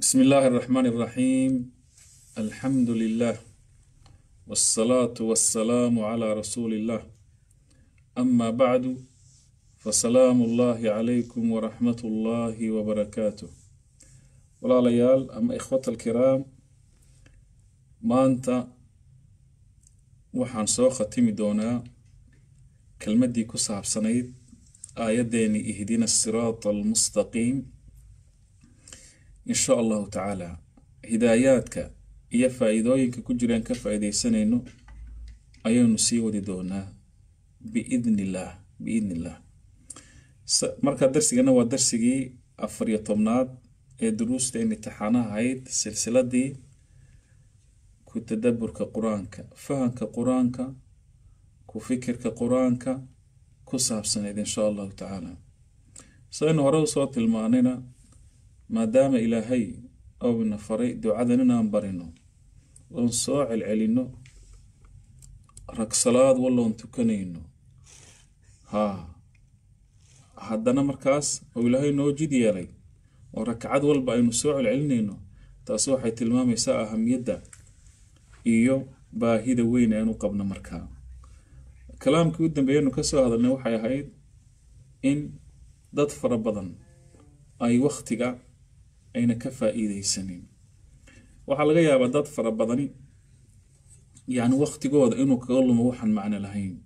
بسم الله الرحمن الرحيم الحمد لله والصلاة والسلام على رسول الله أما بعد فسلام الله عليكم ورحمة الله وبركاته walaalayaal ama ikhwata alkiraam maanta waxaan soo khatimi doonaa kelmaddii ku saabsanayd aayaddeeni ihdina asiraata almustaqiim in sha allahu tacaala hidaayaadka iyo faa-iidooyinka ku jiraan ka faa-iideysanayno ayaynu sii wadi doonaa biidni illaah biidni illaah marka darsigana waa darsigii afar iyo tobnaad ee duruusta imtixaanaha ahayd silsiladii ku tadaburka qur-aanka fahamka qur-aanka ku fikirka qur-aanka ku saabsanayd insha allahu tacaala saynu hore usoo tilmaanayna maadaama ilaahay owna faray ducadan inaan barino oon soo celcelino rag salaad walloon tukanayno haa haddana markaas oo ilaahay noo jid yeelay oo rakcad walba aynu soo celcelinayno taasi waxay tilmaamaysaa ahamiyadda iyo baahida weyn aynu qabno markaa kalaamkii u dambeeyanu kasoo hadalnay waxay ahayd in dad fara badan ay wakhtiga ayna ka faa-iideysanin waxaa laga yaabaa dad fara badani yacni wakhtigooda inuu kaga lumo waxaan macno lahayn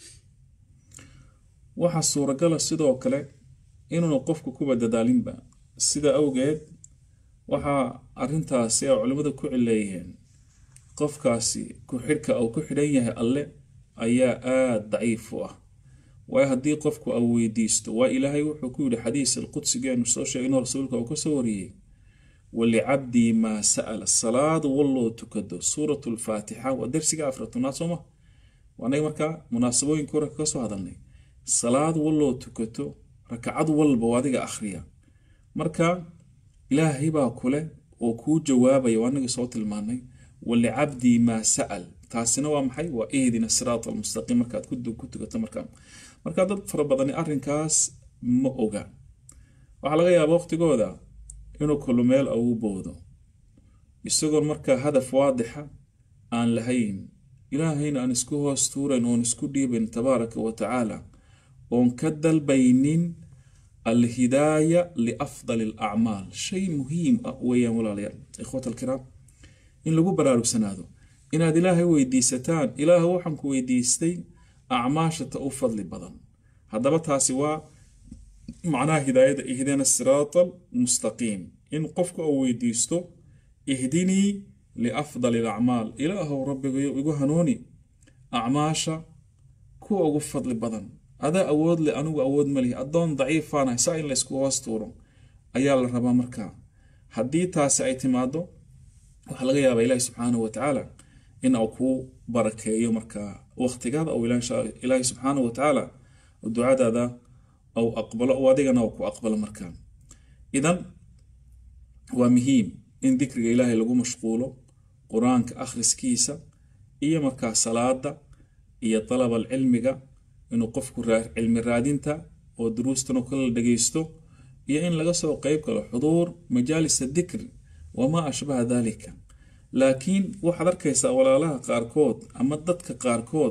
waxaa suuragala sidoo kale inuuna qofku kuba dadaalinba sida awgeed waxaa arintaasi ay culimmadu ku cileeyeen qofkaasi ku-xidhka uu ku xidhan yahay alle ayaa aada daciif u ah waayo haddii qofku au weydiisto waa ilaahay wuxuu ku yihi xadiis alqudsigeenu soo sheegay inuu rasuulka uu kasoo wariyey walicabdii maa sa'ala salaadu walloo tukado suurat lfaatixa waa darsiga afratanaad sooma waanaga markaa munaasabooyinka hore kasoo hadalnay salaad walloo tukato rakcad walba oo adiga akhriya marka ilaahay baa kule oo kuu jawaabaya waa anaga soo tilmaanay walicabdii maa sa'al taasina waa maxay waa ihdina siraat almustaqiim markaad ku tukato markaa marka dad fara badani arrinkaas ma oga waxaa laga yaaba waqtigooda inuu kulu meel ugu boodo isagoon markaa hadaf waadixa aan lahayn ilaahayna aan isku hoos tuurayn oon isku dhiibayn tabaaraka wa tacaala oon ka dalbaynin alhidaaya liafdali alacmaal shay muhiim ah weeyaan walaalayaal ikhwat alkiraam in lagu baraarugsanaado inaad ilaahay weydiisataan ilaah waxaan ku weydiistay acmaashata u fadli badan haddaba taasi waa macnaha hidaayada ihdina siraata almustaqiim in qofku uu weydiisto ihdinii liafdali alacmaal ilaahow rabbigayo igu hanuuni acmaasha kuwa ugu fadli badan adaa awood leh anigu awood ma lihi addoon daciifaanahay saa in laysku hoos tuuro ayaa la rabaa markaa haddii taasi ay timaado waxaa laga yaabaa ilaahi subxaanahu wa tacaala in uu kuu barakeeyo markaa waqtigaada ou ilaahi subxaanahu wa tacaala ducadaada ou aqbalo oo adigana uu ku aqbalo markaa idan waa muhiim in dikriga ilaahay lagu mashquulo qur-aanka akhriskiisa iyo markaa salaada iyo dalabal cilmiga inuu qofku cilmi raadinta oo duruustan oo kala dhageysto iyo in laga soo qeyb galo xuduur majaalisa dikri wamaa ashbaha dalika laakiin waxaad arkaysaa walaalaha qaarkood ama dadka qaarkood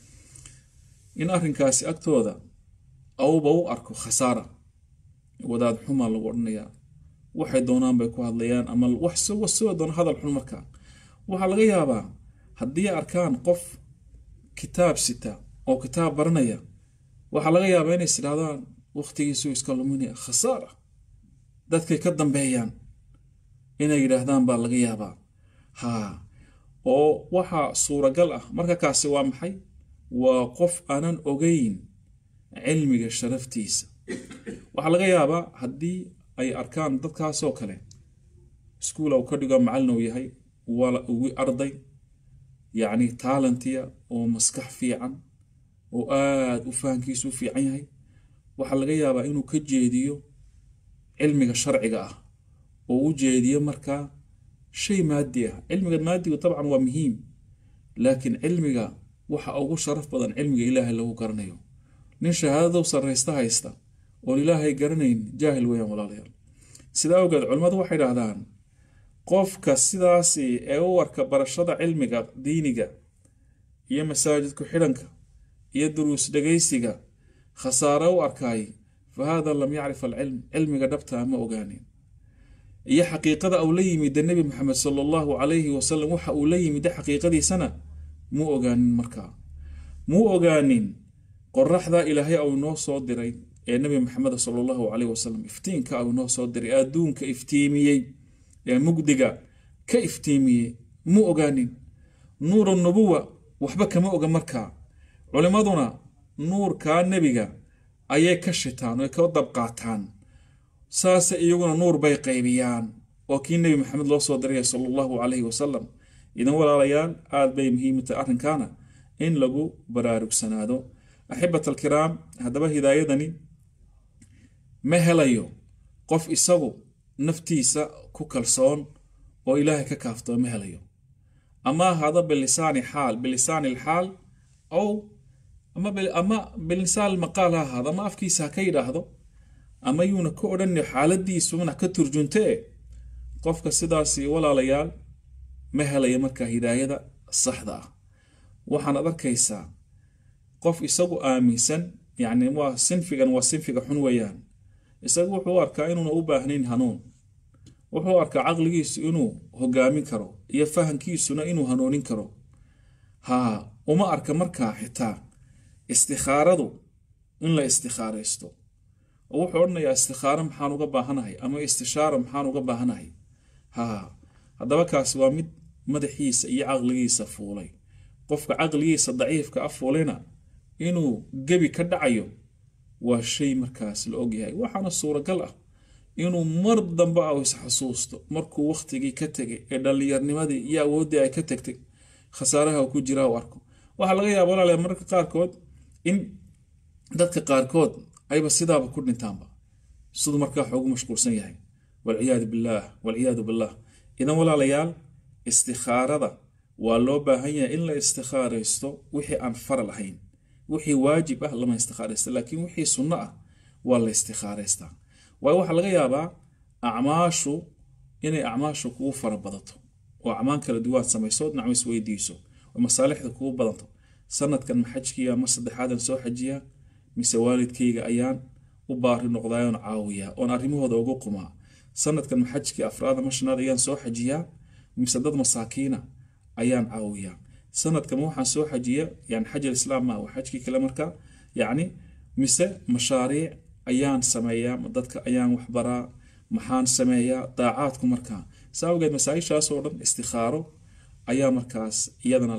in arrinkaasi agtooda auba u arko khasaara wadaad xumaa lagu odhanayaa waxay doonaan bay ku hadlayaan ama waxsoo doona hadal xun markaa waxaa laga yaabaa haddii arkaan qof kitaab sita oo kitaab baranaya waxaa laga yaabaa inay isdhahdaan waqtigiisuu iska luminaya khasaara dadkay ka dambeeyaan inay yidhaahdaan baa laga yaabaa haa oo waxaa suuragal ah marka kaasi waa maxay waa qof aanan ogeyn cilmiga sharaftiisa waxaa laga yaabaa haddii ay arkaan dadkaasoo kale iskuula uu ka dhigo macallin uu yahay waa ugu arday yacni taalentiya oo maskax fiican oo aada u fahankiisu u fiican yahay waxaa laga yaabaa inuu ka jeediyo cilmiga sharciga ah oo u jeediyo markaa shay maadi ah cilmiga maadigu dabcan waa muhiim laakiin cilmiga waxa ugu sharaf badan cilmiga ilaahay lagu garanayo nin shahaadadu sarraysta haysta oon ilaahay garanayn jaahil weeyaan walaalayaal sidaa awgeed culimmadu waxay dhahdaan qofka sidaasi ee u arka barashada cilmiga diiniga iyo masaajid ku-xidhanka iyo duruus dhegaysiga khasaare u arkaay fa hada lam yacrif alcilm cilmiga dhabtaa ma ogaanin iyo xaqiiqada uu la yimida nebi maxamed sala allahu calayhi wasalam waxa uu la yimida xaqiiqadiisana muu ogaanin markaa muu ogaanin qoraxda ilaahay au noo soo diray ee nebi maxamed sala allahu calayhi wasalam iftiinka au noo soo diray ee adduunka iftiimiyey ee mugdiga ka iftiimiyey muu ogaanin nuuru nubuwa waxba kama oga markaa culimmaduna nuurkaa nebiga ayay ka shitaan oy ka dabqaataan saase iyaguna nuur bay qaybiyaan oo kii nebi maxamed loo soo diraya sala allahu calayhi wasalam idan walaalayaal aada bay muhiim tahay arrinkaana in lagu baraarugsanaado axibat alkiraam haddaba hidaayadani ma helayo qof isagu naftiisa ku kalsoon oo ilaahay ka kaaftoo ma helayo ama ahaado bilisaani xaal bilisaani alxaal ow ama ama bilisaan almaqaal ha ahaado ama afkiisa ha ka yidhaahdo ama yuuna ka odhan xaaladiisuna ka turjuntee qofka sidaasi walaalayaal ma helaya markaa hidaayada saxda ah waxaanaad arkaysaa qof isagu aaminsan yacni waa sinfigan waa sinfiga xun weeyaan isagu wuxuu u arkaa inuuna u baahnayn hanuun wuxuu arkaa caqligiisu inuu hogaamin karo iyo fahankiisuna inuu hanuunin karo haa uma arka markaa xitaa istikhaaradu in la istikhaaraysto oo wuxuu odhanayaa istikhaaro maxaan uga baahanahay ama istishaaro maxaan uga baahanahay haa haddaba kaasi waa mid madaxiisa iyo caqligiisa fuulay qofka caqligiisa daciifka a fuulayna inuu gebi ka dhacayo waa shay markaas la ogyahay waxaana suuragal ah inuu mar dambe a isxasuusto markuu wakhtigii ka tegay ee dhallinyarnimadii iyo awooddii ay ka tagtay khasaaraha ku jira u arko waxaa laga yaaba walaalayaa mararka qaarkood in dadka qaarkood ayba sidaaba ku dhintaanba siduu markaa xoogu mashquulsan yahay walciyaadu billaah walciyaadu billaah idan walaalayaal istikhaarada waa loo baahan yahay in la istikhaaraysto wixii aan faral ahayn wixii waajib ah lama istikhaaraysta laakiin wixii sunno ah waa la istikhaaraystaa waayo waxaa laga yaabaa acmaashu inay acmaashu kugu fara badato oo acmaan kala duwaad samayso dhinac isweydiiso oo masaalixda kugu badanto sanadkan ma xajkiya ma saddexaadan soo xajiyaa mise waalidkayga ayaan u baari noqdaayoon caawiyaa oon arrimahooda ugu qumaa sanadkan ma xajkii afraada ma shanaad ayaan soo xajiyaa mise dad masaakiina ayaan caawiyaa sanadkan waxaan soo xajiya yani xaj alislaam ma waa xajkii kale markaa yacni mise mashaariic ayaan sameeyaa dadka ayaan waxbaraa maxaan sameeyaa daacaadku markaa saa awgeed masaa-ishaas oo dhan istikhaaro ayaa markaas iyadana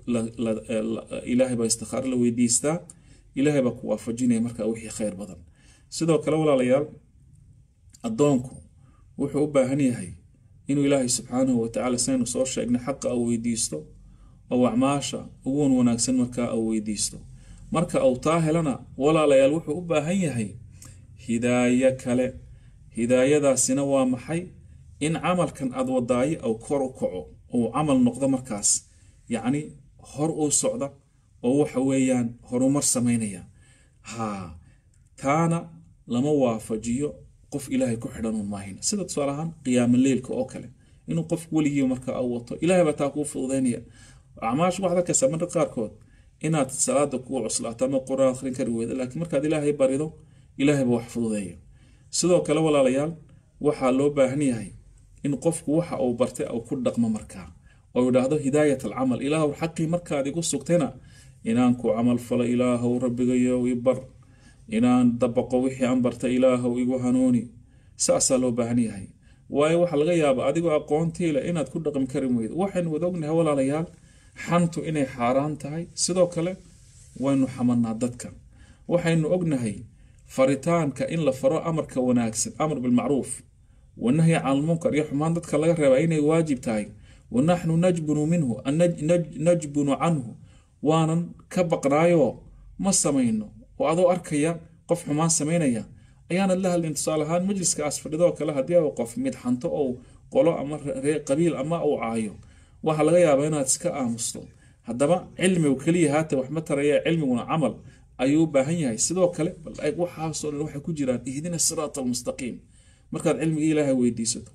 ilaahay baa istikhaaro la weydiistaa ilaahay baa ku waafajinaya markaa wixii khayr badan sidoo kale walaalayaal addoonku wuxuu u baahan yahay inuu ilaahay subxaanahu watacaala saynu soo sheegnay xaqa uu weydiisto oo acmaasha uguwan wanaagsan markaa uu weydiisto marka uu taa helana walaalayaal wuxuu u baahan yahay hidaayo kale hidaayadaasina waa maxay in camalkan aad wadaayo ou kor u kaco uu camal noqdo markaas yacni hor uu socda oo waxa weeyaan horumar samaynaya haa taana lama waafajiyo qof ilaahay ku xidhanuun maahin sida tusaale ahaan qiyaamo leylka oo kale inuu qof weligii marka u wato ilaahay baa taa kuu fududaynaya acmaashu waxaad arkaysaa marka qaarkood inaad salaada kugu cuslaato ama quraan akhrin kari weyda laakiin markaad ilaahay barido ilaahay baa wax fududeeya sidoo kale walaalayaal waxaa loo baahan yahay in qofku waxa uu bartay uu ku dhaqmo markaa oo yidhaahdo hidaayat alcamal ilaahow xaqii markaad igu sugtayna inaan ku camal falo ilaahow rabbigayow i bar inaan dabaqo wixii aan bartay ilaahow igu hanuuni saasaa loo baahan yahay waayo waxaa laga yaabaa adigoo aqoontii leh inaad ku dhaqmi kari weydo waxaynu wada ognahay walaalayaal xantu inay xaaraan tahay sidoo kale waynu xamanaa dadka waxaynu ognahay faritaanka in la faro amarka wanaagsan amar bilmacruuf wanahyi can lmunkar iyo xumaan dadka laga reebaa inay waajib tahay wanaxnu najbunu minhu najbunu canhu waanan ka baqnaayoo ma samayno oo adoo arkaya qof xumaan samaynaya ayaanad la hadlin tusaale ahaan majliskaas fadhidoo kale haddii u qof mid xanto ou qolo ama qabiil ama uu caayo waxaa laga yaabaa inaad iska aamusto haddaba cilmigu keliya haata wax ma taraya cilmiguna camal ayuu u baahan yahay sidoo kale waxaasoo dhan waxay ku jiraan ihdina siraat almustaqiim markaad cilmigii ilaahay weydiisato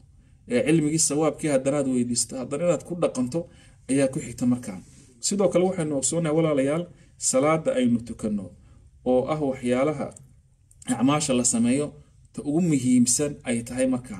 ee cilmigii sawaabkii haddanaad weydiisto haddana inaad ku dhaqanto ayaa ku xigta markaa sidoo kale waxaynu ogsoonahay walaalayaal salaada aynu tukanno oo ah waxyaalaha acmaasha la sameeyo ta ugu muhiimsan ay tahay markaa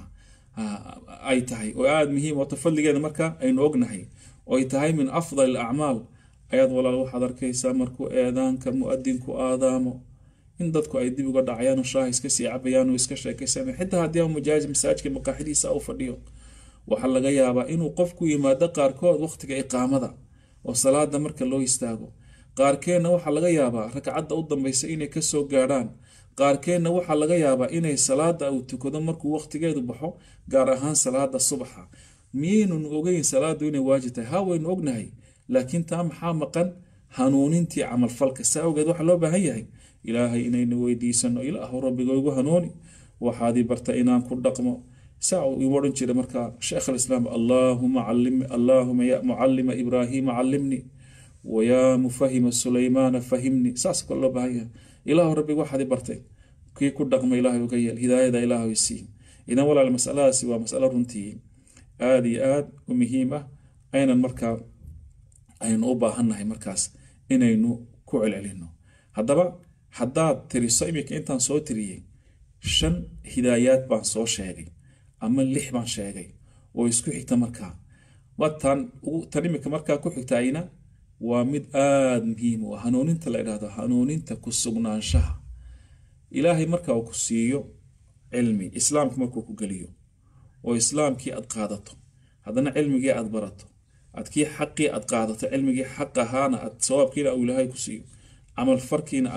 ay tahay oo aada muhiim oo ta fadligeeda markaa aynu ognahay oo ay tahay min afdal acmaal ayaad walaal waxaad arkaysaa markuu eedaanka mu-adinku aadaamo in dadku ay dib uga dhacayaan oo shaaha iska sii cabayaan oo iska sheekaysan xitaa haddii aan mujaazi masaajka maqaaxidiisa u fadhiyo waxaa laga yaabaa inuu qofku yimaado qaarkood waqtiga iqaamada oo salaada marka loo istaago qaarkeenna waxaa laga yaabaa ragcadda u dambaysa inay kasoo gaadhaan qaarkeenna waxaa laga yaabaa inay salaada uu tukado markuu waqtigeedu baxo gaar ahaan salaada subaxa miyaynun ogeyn salaadu inay waajib tahay ha waynu ognahay laakiin taa maxaa maqan hanuunintii camalfalka saa awgeed waxaa loo baahan yahay ilaahay inaynu weydiisano ilaahu rabbiga igu hanuuni waxaadii barta inaan ku dhaqmo saa uu igu odhan jiray markaa sheekh alislaam allaahuma callim allaahuma ya mucallima ibraahiima callimni wayaa mufahima sulaymaana fahimni saas kale loo baahan yahay ilaahu rabbiga waxaadii bartay kii ku dhaqma ilaahay uga yeel hidaayada ilaahay sii idan walaal masaladaasi waa masalo runtii aada iyo aada u muhiim ah aynan markaa aynu u baahannahay markaas inaynu ku celcelino haddaba haddaad tiriso iminka intaan soo tiriyey shan hidaayaad baan soo sheegay ama lix baan sheegay oo isku xigta markaa watan tan iminka markaa ku xigtayna waa mid aada muhiim u ah hanuuninta la idhaahdo hanuuninta ku sugnaanshaha ilaahay marka uu ku siiyo cilmi islaamka markuu ku geliyo oo islaamkii aad qaadato haddana cilmigii aad barato aad kii xaqii aad qaadato cilmigii xaq ahaana aad sawaabkiina uu ilaahay ku siiyo camal farkiina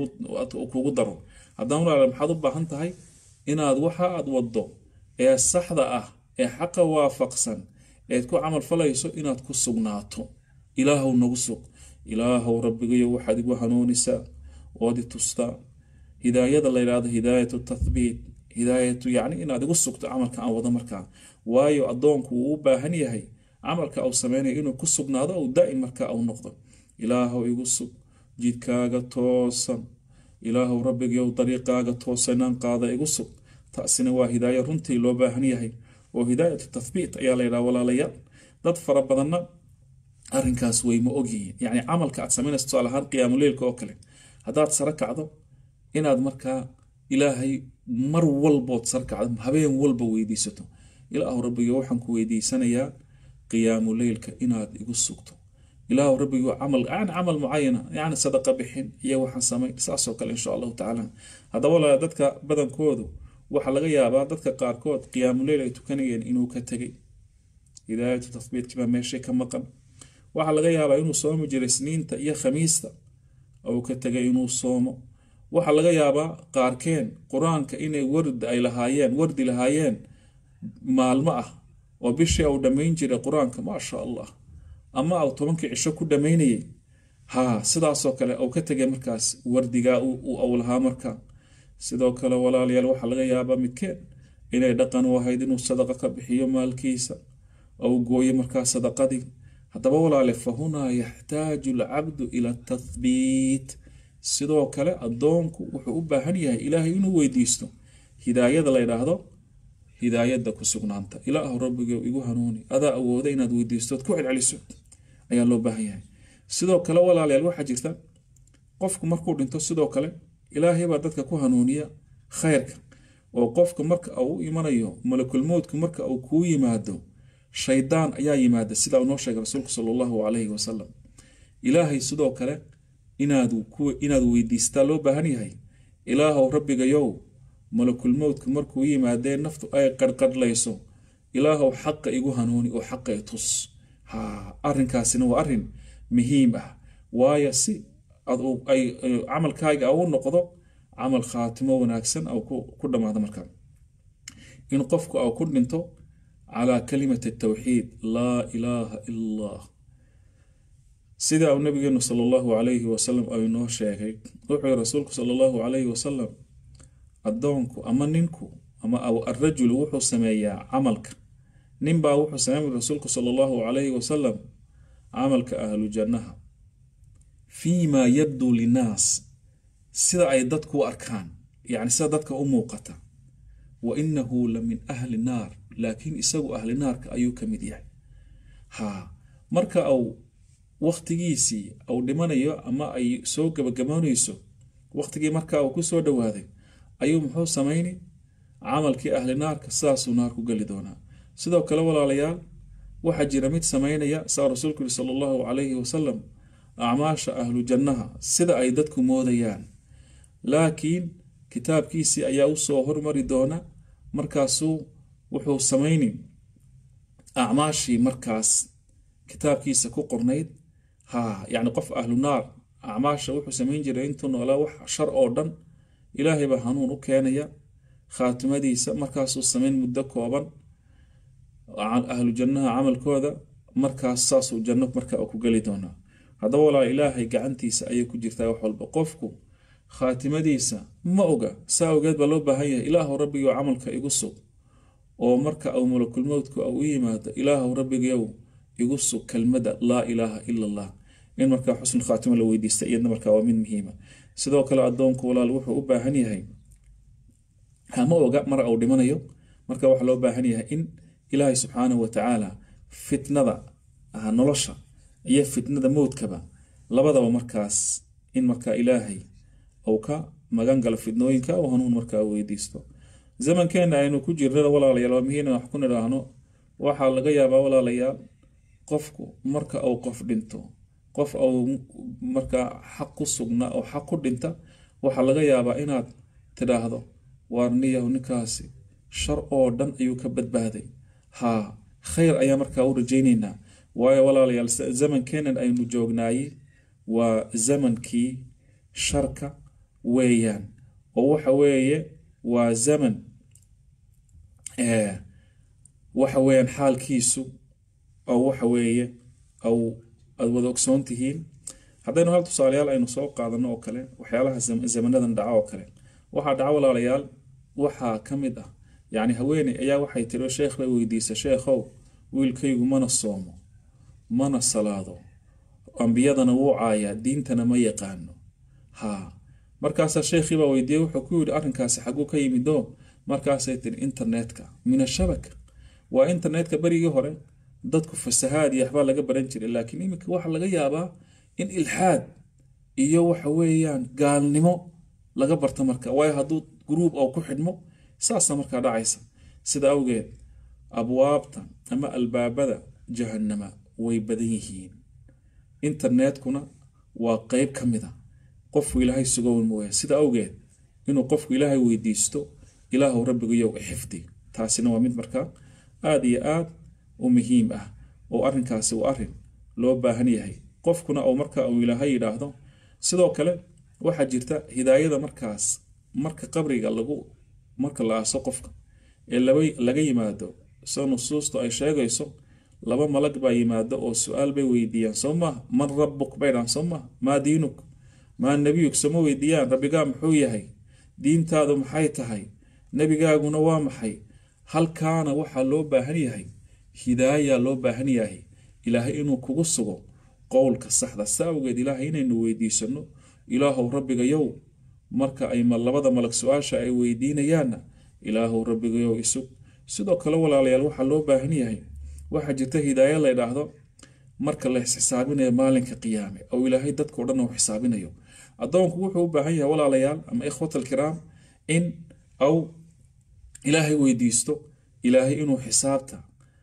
uu kugu daro haddana walaala maxaad u baahan tahay inaad waxa aad waddo ee saxda ah ee xaqa waafaqsan eed ku camal falayso inaad ku sugnaato ilaahow nagu sug ilaahow rabbigayo waxaad igu hanuunisaa ood i tustaa hidaayada la yidhaahdo hidaayatu tathbiit hidaayatu yacni inaad igu sugto camalka aan wado markaa waayo addoonku wuu u baahan yahay camalka uu sameynayo inuu ku sugnaado ou daa'im markaa uu noqdo ilaahow igu sug jidkaaga toosan ilaahow rabbigiyow dariiqaaga toosanaan qaada igu sug taasina waa hidaayo runtii loo baahan yahay oo hidaayatu tathbiit ayaa la yidhaha walaalayaal dad fara badanna arrinkaas way ma ogyihiin yacni camalka aad samaynayso tusaale ahaan qiyaamuleylka oo kale haddaad sare kacdo inaad markaa ilaahay mar walbood sare kacdo habeen walba weydiisato ilaahu rabbiga waxaan ku weydiisanayaa qiyaamu leylka inaad igu sugto ilaahu rabbigu camal yani camal mucayana yani sadaqa bixin iyo waxaan samayn saasoo kale insha allahu tacaala haddaba walaa dadka badankoodu waxaa laga yaabaa dadka qaarkood qiyaamuleyl ay tukanayeen inuu ka tegay hidaayatu tathbiitkibaa meeshay ka maqan waxaa laga yaabaa inuu soomi jiray sniinta iyo khamiista uu ka tegay inuu soomo waxaa laga yaabaa qaarkeen qur-aanka inay ward ay lahaayeen wardi lahaayeen maalmo ah oo bishii uu dhammayn jiray qur-aanka maasha allah ama uu tobankii cisho ku dhammaynayay ha sidaasoo kale uu ka tegay markaas wardigaa uu lahaa markaa sidoo kale walaalayaal waxaa laga yaabaa midkeen inay dhaqan u ahayd inuu sadaqa ka bixiyo maalkiisa ou gooyo markaa sadaqadii haddaba walaale fa hunaa yaxtaaju alcabdu ila tathbiit sidoo kale addoonku wuxuu u baahan yahay ilaahay inuu weydiisto hidaayada la ydhaahdo hidaayada ku sugnaanta ilaahu rabbiga igu hanuuni adaa awooda inaad weydiistood ku celceliso ayaa loo baahan yahay sidoo kale walaalayaal waxaa jirta qofku markuu dhinto sidoo kale ilaahay baa dadka ku hanuuniya khayrka oo qofka marka uu u imanayo malakulmowdku marka uu kuu yimaado shaydaan ayaa yimaada sida uu noo sheegay rasuulku sala allahu calayhi wasalam ilaahay sidoo kale inaad inaad weydiistaa loo baahan yahay ilaahow rabbigayow malakulmowdku markuu yimaadee naftu ay qarqadhlayso ilaahow xaqa igu hanuuni oo xaqa i tus ha arrinkaasina waa arrin muhiim ah waayo si ay camalkaaga u noqdo camal khaatimo wanaagsan ku dhammaado markaa in qofku au ku dhinto calaa kalimati tawxiid laa ilaaha ila allah sida uu nabigeenu sala allahu calayhi wasalam ay noo sheegay wuxuu yihi rasuulku sala allahu calayhi wasalam addoonku ama ninku ama arajulu wuxuu sameeyaa camalka ninbaa wuxuu sameey rasuulku sala allahu calayhi wasalam camalka ahlu jannaha fiima yabduu linnaas sida ay dadku u arkaan yacni sida dadka u muuqata wa inahu la min ahli naar laakiin isagu ahli naarka ayuu ka mid yahay ha marka au wakhtigiisii au dhimanayo ama ay soo gabagaboonayso wakhtigii marka uu ku soo dhowaaday ayuu muxuu samayni camalkii ahli naarka sidaasuu naar ku geli doonaa sidoo kale walaalayaal waxaa jira mid samaynaya saa rasuulku yiri sala allahu calayhi wasalam acmaasha ahlu jannaha sida ay dadku moodayaan laakiin kitaabkiisii ayaa usoo hormari doona markaasuu wuxuu samayni acmaashii markaas kitaabkiisa ku qornayd ha yacni qof ahlu naar acmaasha wuxuu samayn jiray intuu noolaa wax shar oo dhan ilaahay baa hanuun u keenaya khaatimadiisa markaasuu samayn muddo kooban ahlu jannaha camalkooda markaas saasuu janno marka ku geli doonaa haddaba walaa ilaahay gacantiisa ayay ku jirtaa wax walba qofku khaatimadiisa ma oga saa ogeed baa loo baahan yahay ilaahu rabbigow camalka igu sug oo marka au malakulmowdku au u yimaado ilaahu rabbigow igu sug kelmada laa ilaaha ila allah in markaa xusn khaatima la weydiista iyadna markaa waa mid muhiima sidoo kale adoonku walaal wuxuu u baahan yahay hama oga mar au dhimanayo marka waxaa loo baahan yahay in ilaahay subxaanahu watacaala fitnada nolosha iyo fitnada mowdkaba labadaba markaas in markaa ilaahay uu ka magan galo fitnooyinka oo hanuun markaa weydiisto zamankeena aynu ku jirnana walaalayaal waa muhiim wax ku nidhaahno waxaa laga yaabaa walaalayaal qofku marka uu qof dhinto qof au markaa xaq ku sugna oo xaq ku dhinta waxaa laga yaabaa inaad tidhaahdo waarniyahu ninkaasi shar oo dhan ayuu ka badbaaday haa khayr ayaa markaa u rajaynaynaa waayo walaalayaal zamankeenan aynu joognaayey waa zamankii sharka weeyaan oo waxa weeye waa zaman waxa weeyaan xaalkiisu oo waxa weeye au aad wada ogsoon tihiin haddaynu hal tusaalayaal aynu soo qaadano oo kale waxyaalaha zamanadan dhaca oo kale waxaa dhaca walaalayaal waxaa ka mid ah yacni haweeney ayaa waxay tiri sheekh bay weydiisa sheekhow wiilkaygu mana soomo mana salaado ambiyadana wuu caayaa diintana ma yaqaano haa markaasaa sheekhiibaa weydiiyey wuxuu ku yidhi arrinkaasi xaguu ka yimido markaasay tiri internetka min ashabaka waa internetka berigii hore dadku fasahaad iyo waxbaa laga baran jiray laakiin iminka waxaa laga yaabaa in ilxaad iyo waxa weeyaan gaalnimo laga barto marka waayo hadduu gruub oo ku xidhmo saasa markaa dhacaysa sida awgeed abwaabta ama albaabada jahannama way badan yihiin internetkuna waa qeyb ka mid a qofku ilaahay sugown mooya sida awgeed inuu qofku ilaahay weydiisto ilaahu rabbigayow xifdi taasina waa mid markaa aada iyo aad u muhiim ah oo arrinkaasi waa arrin loo baahan yahay qofkuna oo marka uu ilaahay yidhaahdo sidoo kale waxaa jirta hidaayada markaas marka qabriga lagu marka la aaso qofka ee laga yimaado soo nusuustu ay sheegayso laba malag baa yimaado oo su-aal bay weydiiyaan soo maha man rabbuk bay dhahan soo maha maa diinuk maa nebiyuk sooma weydiiyaan rabbigaa muxuu yahay diintaadu maxay tahay nebigaaguna waa maxay halkaana waxaa loo baahan yahay hidaaya loo baahan yahay ilaahay inuu kugu sugo qowlka saxda sa awgeed ilaahay inaynu weydiisano ilaahow rabbigayow marka ay labada malag su-aasha ay weydiinayaanna ilaahow rabbigayow isug sidoo kale walaalayaal waxaa loo baahan yahay waxaa jirta hidaayo la ydhaahdo marka la isxisaabinayo maalinka qiyaame oo ilaahay dadkao dhan uu xisaabinayo addoonku wuxuu u baahan yahay walaalayaal ama ikhwat alkiraam in au ilaahay weydiisto ilaahay inuu xisaabta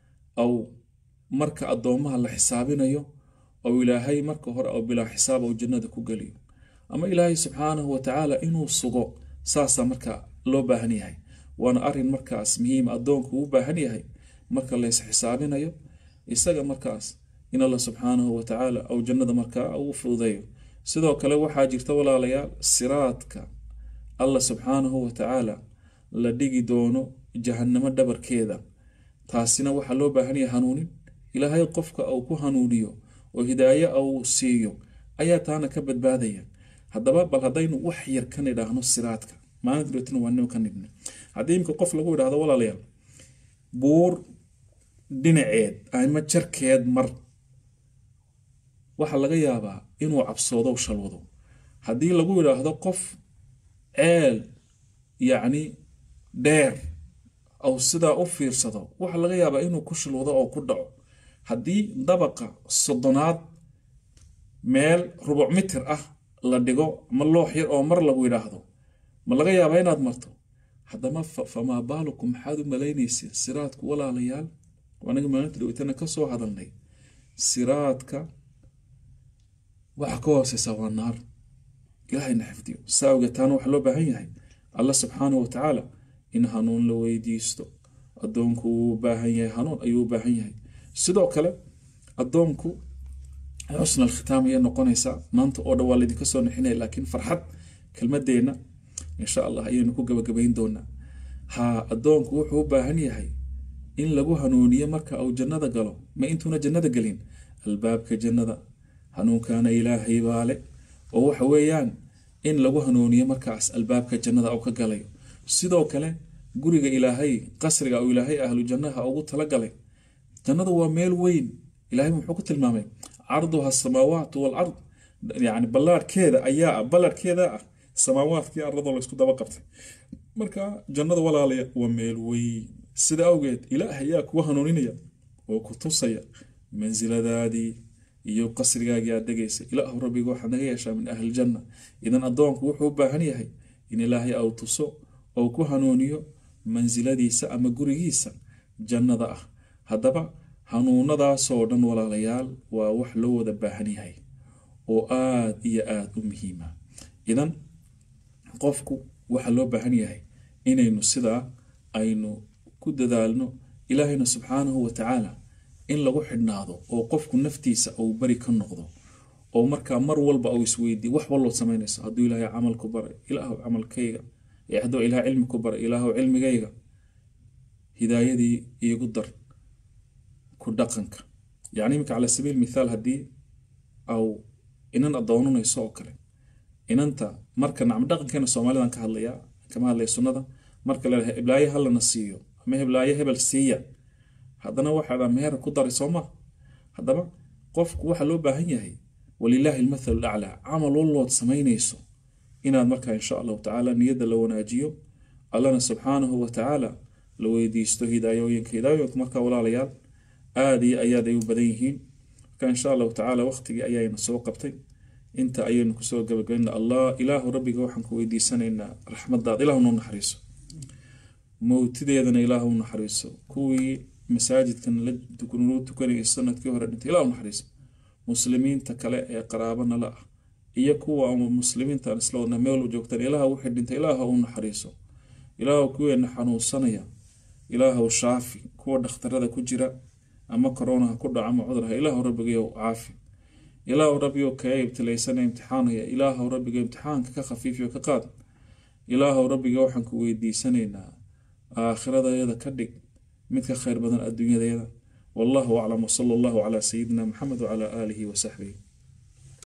au marka addoomaha la xisaabinayo ou ilaahay marka hore au bilaa xisaab ou jannada ku geliyo ama ilaahay subxaanahu watacaala inuu sugo saasaa marka loo baahan yahay waana arin markaas muhiim addoonku u baahan yahay marka lays xisaabinayo isaga markaas in alla subxaanahu watacaala au jannada markaa uu fududeeyo sidoo kale waxaa jirta walaalayaal siraadka alla subxaanahu watacaala la dhigi doono jahannamo dhabarkeeda taasina waxaa loo baahan yahay hanuunin ilaahay qofka uu ku hanuuniyo oo hidaayo uu siiyo ayaa taana ka badbaadaya haddaba bal haddaynu wax yar ka nidhaahno siraadka maalinta dhotina waa nin ka nidhna haddii imika qof lagu idhaahdo walaalayaal buur dhinaceed ama jarkeed mar waxaa laga yaabaa inuu cabsoodo shalwado haddii lagu idhaahdo qof ceel yacni dheer au sidaa u fiirsado waxa laga yaabaa inuu ku shilwado oo ku dhaco haddii dabaqa soddonaad meel rubuc mitir ah la dhigo ama loox yar oo mar lagu yidhaahdo ma laga yaabaa inaad marto haddama famaa baalukum maxaad u malaynaysa siraadku walaalayaal anaga maalinta dhaweytana ka soo hadalnay siraadka waxa ka hooseysa waa naar ilaahayna xifdiyo saa awgeed taana waxaa loo baahan yahay alla subxaanahu watacaala in hanuun la weydiisto addoonku wuu u baahan yahay hanuun ayuu u baahan yahay sidoo kale addoonku xusna alkhitaam ayay noqonaysaa maanta oo dhan waa laydinka soo nixinaya laakiin farxad kelmadeenna insha allah ayaynu ku gabagabayn doonaa ha addoonku wuxuu u baahan yahay in lagu hanuuniyo marka uu jannada galo ma intuuna jannada gelin albaabka jannada hanuunkaana ilaahay baale oo waxa weeyaan in lagu hanuuniyo markaas albaabka jannada uu ka galayo sidoo kale guriga ilaahay qasriga uu ilaahay ahlu jannaha ugu talagalay jannadu waa meel weyn ilaahay muxuu ku tilmaamay carduha asamaawaat walard yani ballaarhkeeda ayaa ballarhkeeda ah samaawaadkii ardadoo laysku daba qabtay marka jannada walaalaya waa meel weyn sida awgeed ilaah ayaa kuwa hanuuninaya oo ku tusaya mansiladaadii iyo qasrigaagii aad degaysa ilaahu rabbiga waxaad naga yeeshaa min ahlijanna idan addoonku wuxuu u baahan yahay in ilaahay au tuso oo ku hanuuniyo mansiladiisa ama gurigiisa jannada ah haddaba hanuunadaasoo dhan walaalayaal waa wax loo wada baahan yahay oo aad iyo aad u muhiima idan qofku waxaa loo baahan yahay inaynu sidaa aynu ku dadaalno ilaahayna subxaanahu watacaala in lagu xidhnaado oo qofku naftiisa uu bari ka noqdo oo markaa mar walba uu isweydiiy wax wallood samaynayso hadduu ilaahay camal ku baray ilaahu camalkayga hadduu ilahay cilmi ku baray ilaahu cilmigayga hidaayadii iigu dar ku dhaqanka yacni iminka cala sabiil mithaal haddii au inan adoonanayso oo kale inanta marka nacam dhaqankeena soomaalidan ka hadlayaa kama hadlaya sunnada marka la heblaaye halana siiyo ama heblaaye hebel siiya haddana waxaa dhaa meher ku daray soo ma haddaba qofku waxaa loo baahan yahay walilaahi almathalu laclaa camal wallood samaynayso inaad markaa insha allahu tacaala niyadda la wanaajiyo allana subxaanahu watacaala la weydiisto hidaayooyinka hidaayooyinka markaa walaalayaal aada iyo ayaad ay u badan yihiin marka insha allahu tacaala waqtigii ayayna soo qabtay inta ayaynu kusoo gabagabayna allah ilaahu rabbiga waxaan ku weydiisanaynaa raxmadaada ilaahu noo naxariiso mowtideedana ilaahu naxariiso kuwii masaajidkan la tukanayay sanadkii hore dhintay ilaahu naxariiso muslimiinta kale ee qaraabana la ah iyo kuwa ama muslimiintaan isla wadna meel joogtaan ilaaha wixii dhintay ilaaha u naxariiso ilaahu kuweena xanuunsanaya ilaahu shaafi kuwa dhakhtarada ku jira ama koronaha ku dhaca ama cudurha ilaahu rabbigayow caafi ilaahu rabbigow kaga ibtilaysana imtixaanaya ilaahu rabbiga imtixaanka ka khafiifiyo ka qaad ilaahu rabbiga waxaan ku weydiisanaynaa aakhiradeeda ka dhig mid ka khayr badan adduunyadeeda wallahu aclam wsala allahu calaa sayidina maxamed wacalaa aalihi wasaxbihi